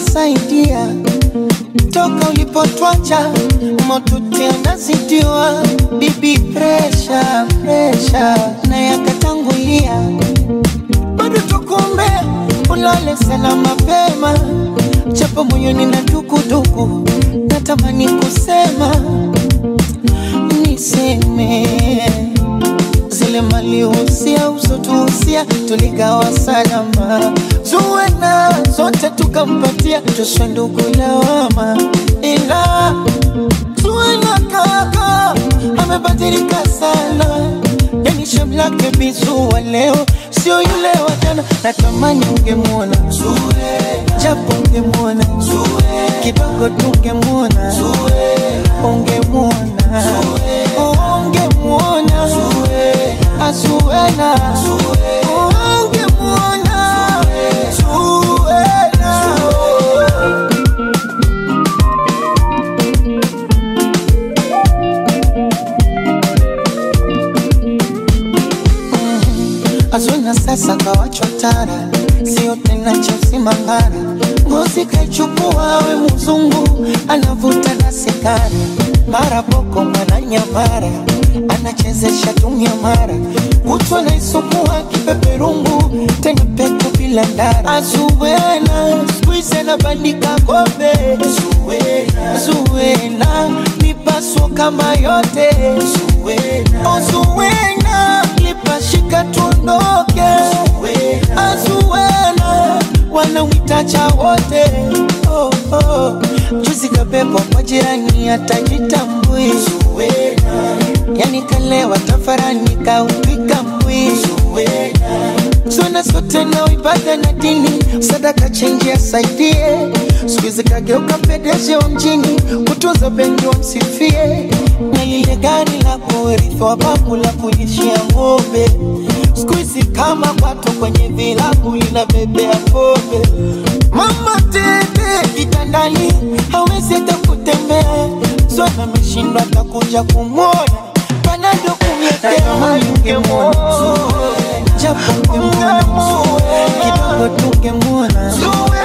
ulivyosaidia toka ulipotwacha motuti anazidiwa bibi presha presha na yakatangulia bado tukumbe ulale sana mapema japo moyoni na dukuduku natamani kusema niseme zile mali usia usotuhusia tuligawa salama zuwena zote tukampatia tuswe ndugu lawama ila zuwena kaka amebadilika sana yani shamlake bizuwa leo sio yule wa jana natamani ungemwona japo ungemwona kidogo tungemwona ungemwona ungemwona azuena ungemwona zuena Azuna sasa kawachwa tara, sio tena cha usimangara. Ngozi kaichukua we mzungu, anavuta na sigara, mara boko mwana nyamara, anachezesha tumia mara, kutwa naisukua kipeperungu, tena pepo bila ndara. Azuwena squeeze anabandika kombe, Zuwena, Zuwena mipaso kama yote, Zuwena, oh Zuwena lipashika tuondoke, Azuwena wanawitacha wote oh, oh. Juzi kabebwa kwa jirani atajitambui, yani kalewa tafarani kaupika mbwi Zona sote na ibada na dini, sadaka chenji asaidie. Siku hizi kageuka pedeshi wa mjini, kutunza benki wamsifie, na lile gari la kurithi wa babu la kulishia ng'ombe. Siku hizi kama kwato kwenye vilabu linabebea pombe. Mama tete kitandani, hawezi hata kutembea. Zona ameshindwa atakuja kumwona, panado kumletea ungemwona japo ungemwona kidogo tungemwona